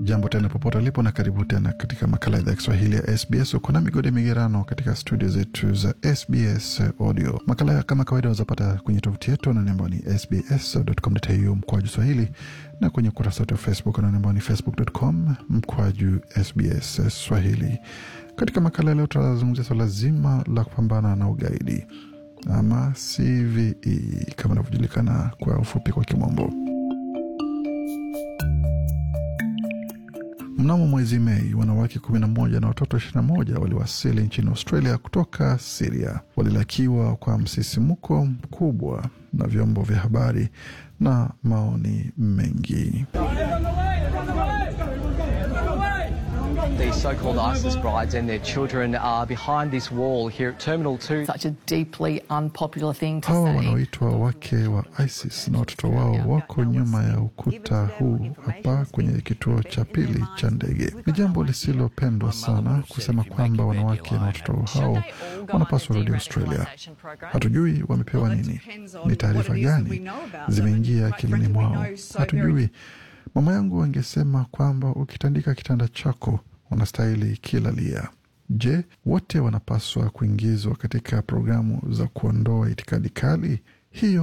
Jambo tena popote ulipo na karibu tena katika makala ya idhaa ya Kiswahili ya SBS. Uko na migode migerano katika studio zetu za SBS Audio. Makala ya kama kawaida wazapata kwenye tovuti yetu anani ambao ni sbs.com.au mkwaju swahili na kwenye ukurasa wetu wa Facebook anani ambao ni facebook.com mkwaju SBS Swahili. Katika makala ya leo tutazungumzia swala zima la kupambana na ugaidi ama CVE kama inavyojulikana kwa ufupi kwa kimombo. Mnamo mwezi Mei, wanawake 11 na watoto 21 waliwasili nchini Australia kutoka Siria. Walilakiwa kwa msisimuko mkubwa na vyombo vya habari na maoni mengi. These so-called ISIS brides and their children are behind this wall here at Terminal 2. such a deeply unpopular thing to Hawa say. wanaoitwa wake wa ISIS na watoto wao wako nyuma ya ukuta huu hapa kwenye kituo cha pili cha ndege. Ni jambo lisilopendwa sana kusema kwamba wanawake na watoto hao wanapaswa rudi Australia. Hatujui wamepewa nini, ni taarifa gani zimeingia akilini mwao, hatujui. Mama yangu angesema kwamba ukitandika kitanda chako unastahili kilalia. Je, wote wanapaswa kuingizwa katika programu za kuondoa itikadi kali? Hiyo